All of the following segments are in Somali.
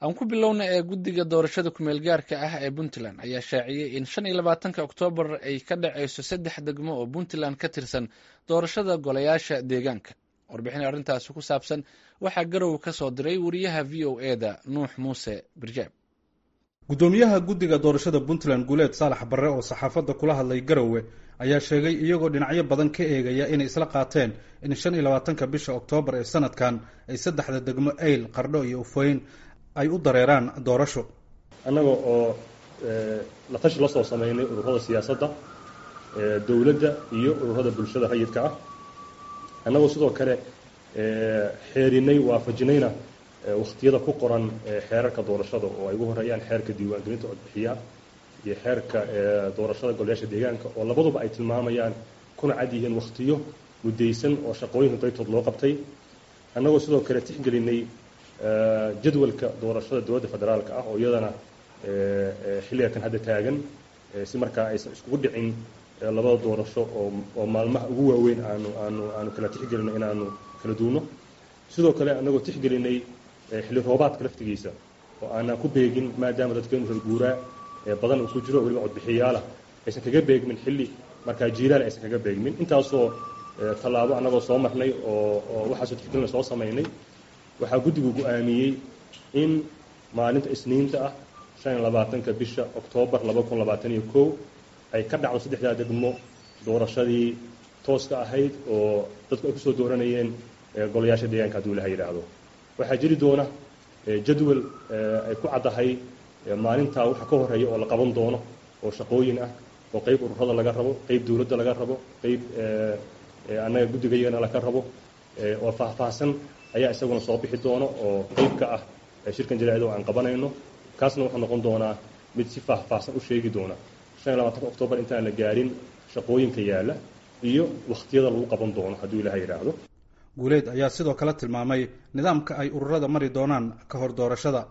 aan ku bilowna ee guddiga doorashada kumeel gaarka ah ee puntland ayaa shaaciyey in shan iyo labaatanka oktoobar ay ka dhacayso saddex degmo oo puntland ka tirsan doorashada golayaasha deegaanka warbixin arrintaasi ku saabsan waxaa garow ka soo diray wariyaha v o e da nuux muuse birjaab guddoomiyaha guddiga doorashada puntland guuleed saalax barre oo saxaafadda kula hadlay garowe ayaa sheegay iyagoo dhinacyo badan ka eegaya inay isla qaateen in shan iyo labaatanka bisha oktoobar ee sanadkan ay saddexda degmo eyl qardho iyo ufoyn ay u dareeraan doorasho annaga oo la tashi la soo samaynay ururada siyaasadda dowladda iyo ururada bulshada rayidka ah annagoo sidoo kale xeerinay waafajinayna wakhtiyada ku qoran xeerarka doorashada oo ay ugu horeeyaan xeerka diiwaangelinta codbixiya iyo xeerka doorashada golayaasha deegaanka oo labaduba ay tilmaamayaan kuna cad yihiin wakhtiyo muddaysan oo shaqooyinka daytood loo qabtay annagoo sidoo kale tixgelinay jadwalka doorashada dowladda federaalka ah oo iyadana xilliga kan hadda taagan si markaa aysan iskugu dhicin labada doorasho oo oo maalmaha ugu waaweyn aanu aanu aanu kala tixgelino inaanu kala duuno sidoo kale annagoo tixgelinay xilli roobaadka laftigiisa oo aanaan ku beegin maadaama dadkeenu reer guuraa badan uu ku jiro weliba codbixiyaalah aysan kaga beegmin xilli markaa jiilaal aysan kaga beegmin intaasoo tallaabo annagoo soo marnay oo oo waxaasoo tixgelina soo samaynay waxaa guddigu go-aamiyey in maalinta isniinta ah shan iyo labaatanka bisha oktoobar laba kun labaatan iyo kow ay ka dhacdo saddexdaa degmo doorashadii tooska ahayd oo dadku ay kusoo dooranayeen golayaasha deegaanka hadduu ilaha yidhaahdo waxaa jiri doona jadwal ay ku caddahay maalintaa waxa ka horeeya oo la qaban doono oo shaqooyin ah oo qeyb ururada laga rabo qeyb dowladda laga rabo qeyb annaga guddigayagana laga rabo oo faahfaahsan ayaa isaguna soo bixi doono oo qeyb ka ah shirkan jaraa'id oo aan qabanayno kaasna wuxuu noqon doonaa mid si faahfaahsan u sheegi doona shan iyo labaatanka oktoobar intaan la gaarin shaqooyinka yaalla iyo wakhtiyada lagu qaban doono hadduu ilaha yidhaahdo guuleed ayaa sidoo kale tilmaamay nidaamka ay ururada mari doonaan ka hor doorashada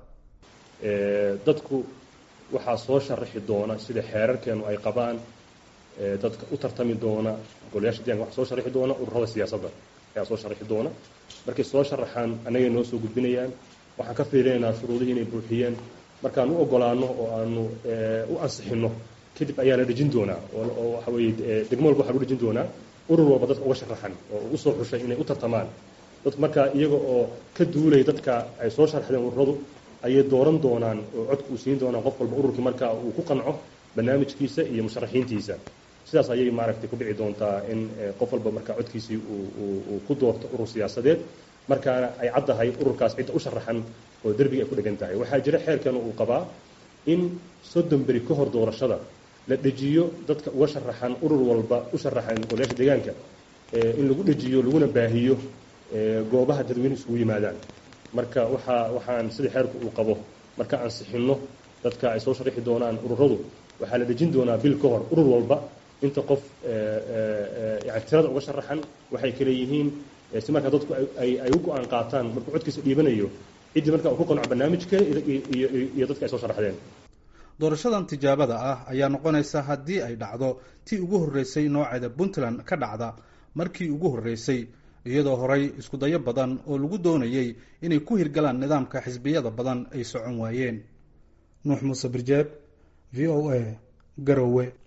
dadku waxaa soo sharaxi doona sida xeerarkeenu ay qabaan dadka u tartami doona golayaasha deeganka waxaa soo sharaxi doona ururada siyaasadda ayaa soo sharaxi doona markay soo sharaxaan annagay noo soo gudbinayaan waxaan ka fiirinaynaa shuruudihii inay buuxiyeen markaan u ogolaano oo aanu u ansixinno kadib ayaa la dhejin doonaa oo waxa weeye degmo walba waxaa lagu dhejin doonaa urur walba dadka uga sharaxan oo u soo xushay inay u tartamaan dadku markaa iyaga oo ka duulaya dadka ay soo sharaxdeen ururadu ayay dooran doonaan oo codka uu siin doonaan qof walba ururkii markaa uu ku qanco barnaamijkiisa iyo musharaxiintiisa sidaas ayay maaragtay ku dhici doontaa in qof walba markaa codkiisii uu ku doorto urur siyaasadeed markaana ay caddahay ururkaas cidda u sharaxan oo derbiga ay ku dhegan tahay waxaa jira xeerkeenu uu qabaa in soddon beri ka hor doorashada la dhejiyo dadka uga sharaxan urur walba u sharaxan golayaasha deegaanka in lagu dhejiyo laguna baahiyo goobaha dadweyne isugu yimaadaan marka waxaa waxaan sida xeerku uu qabo marka ansixinno dadka ay soo sharaxi doonaan ururadu waxaa la dhejin doonaa bil ka hor urur walba inta qof yani tirada uga sharaxan waxay kale yihiin si markaa dadku ay ay u go-aan qaataan markuu codkiisa dhiibanayo ciddii markaa uu ku qanco barnaamijka iyo dadka ay soo sharaxdeen doorashadan tijaabada ah ayaa noqonaysa haddii ay dhacdo tii ugu horreysay nooceeda puntland ka dhacda markii ugu horreysay iyadoo horay iskudayo badan oo lagu doonayey inay ku hirgalaan nidaamka xisbiyada badan ay socon waayeen nuux muuse birjeeb v o a garowe